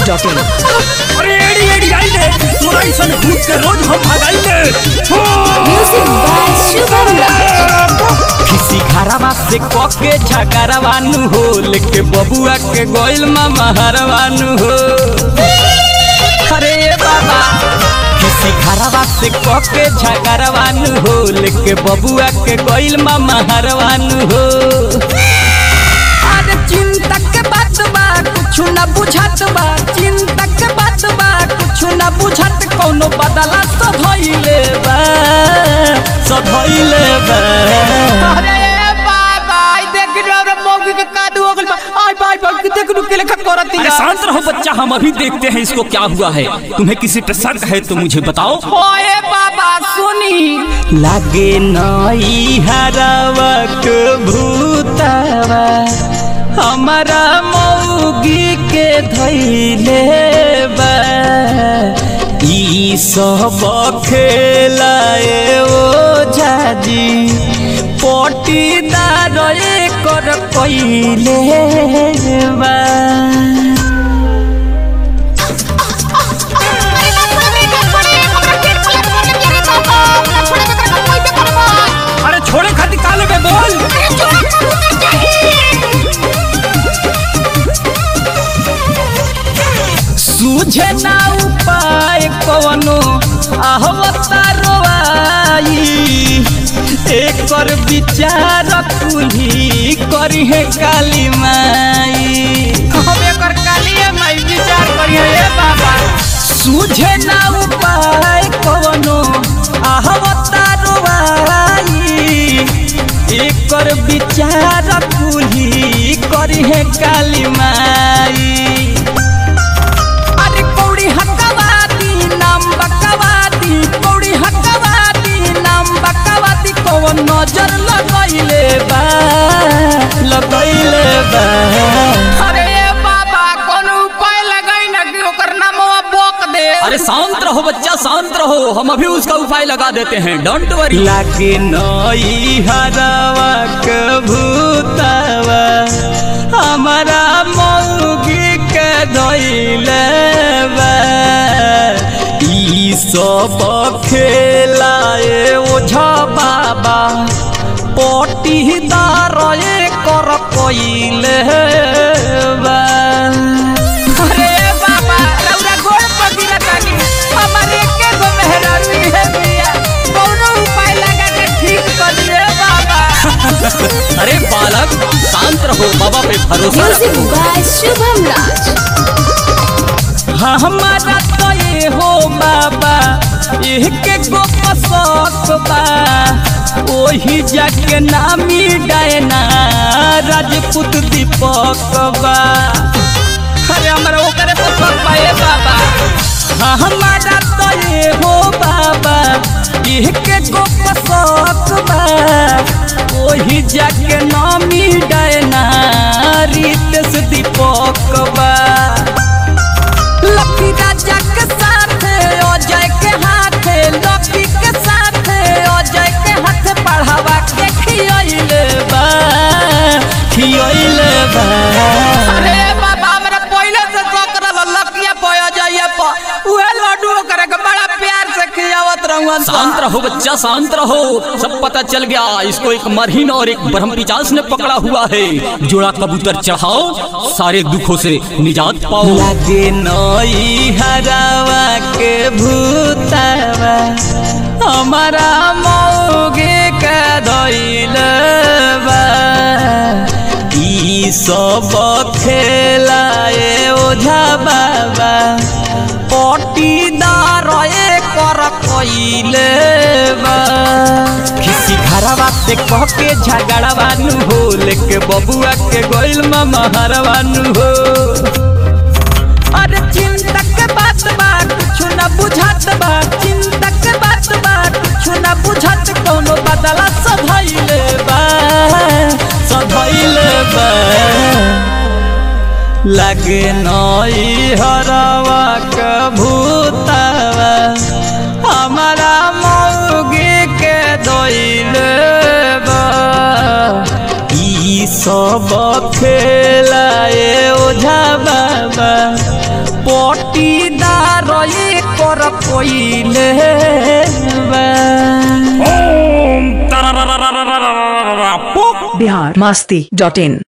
masti.in अरे एड़ी एड़ी आई ले तोरा ऐसन भूत के रोज हम भगाई ले Music by Shubham Raj. किसी घरवा से कके झगड़वानु हो लेके बबुआ के गोइल मामा हरवानु हो अरे ये बाबा किसी घरवा से कके झगड़वानु हो लेके बबुआ के गोइल मामा हरवानु हो अरे चिंता के बात बा कुछ न बुझत बा चिंता के बात बा कुछ न बुझत कोनो बदला सब भइले बा सब भइले बा अरे बाबा आई देख रे रे मौगी के कादू हो गइल बा आई बाई बाई देख नु के लेखा करती अरे शांत रहो बच्चा हम अभी देखते हैं इसको क्या हुआ है तुम्हें किसी पे शक है तो मुझे बताओ ओए बाबा सुनी लागे नई हरावा के भूतावा हमारा मौगी के धैले बा ई सब खेलाए ओ जाजी पटीदार कर कइले बा अरे छोड़े खाती काले पे बोल सूझे ना उपाय कवनो आहवतारो आई एकर विचार कुली करी है काली माई हम एकर कालिए माई विचार करिए ए बाबा सूझे ना उपाय कवनो आहवतारो आई एकर विचार कुली करी है काली माई अरे कौड़ी हकवादी नाम बकवादी कौड़ी हकवादी नाम बकवादी कौन नजर लगैले बा लगैले बा अरे ए बाबा कोनो उपाय लगाई ना कि ओकर नामवा बोक दे अरे शांत रहो बच्चा शांत रहो हम अभी उसका उपाय लगा देते हैं डोंट वरी लागे नई हरावा के भूतावा हमारा मौगी के धैले बा ई सब खेलाए ओझा बाबा पटीदार कर कइले बा अरे ए बाबा रौरा गोड़ पर गिरा तानी हमारे के गो मेहरानी है मिया कोनो उपाय लगा के ठीक कर दे बाबा अरे बालक शांत रहो बाबा पे भरोसा Music रखो by Shubham Raj. हाँ, हमारा तो ये हो बाबा एक गो पसक बा ओही जाके नामी डायना राजपूत दीपक बा अरे हमरा ओकरे पसंद बा ए बाबा हाँ, हमारा तो ये हो बाबा एक गो पसक बा ओही जाके नामी डायना रितेश दीपक बा लकी राजा के साथ अजय के हाथ लकी के साथ अजय के हाथ पढ़ावा के खियले बा खियले बा अरे बाबा हमरा पहले से सकरल लकिया पया जाइए प उहे लड्डू ओकरे के बड़ा प्यार से खियावत रहूं शांत रहो बच्चा शांत रहो सब पता चल गया इसको एक मरहीन और एक ब्रह्म पिचास ने पकड़ा हुआ है जोड़ा कबूतर चढ़ाओ सारे दुखों से निजात पाओ लागे नई हरावा के भूतावा हमारा मौगे के धैले बा ई सब खेलाए ओझा बाबा पटीदार कर कइले बा किसी घरवा से कह के झगड़वानु हो लेके बबुआ के गोइल मामा हरवानु हो अरे चिंता के बात बा कुछ न बुझत बा चिंता के बात बा कुछ न बुझत कोनो बदला सधैले बा सधैले बा लगे नई हरवा के भूतावा हमारा मौगी के दोइले बा ई सब खेलाए ओझा बाबा पटीदार कर पहिले बा बिहार मस्ती डॉट इन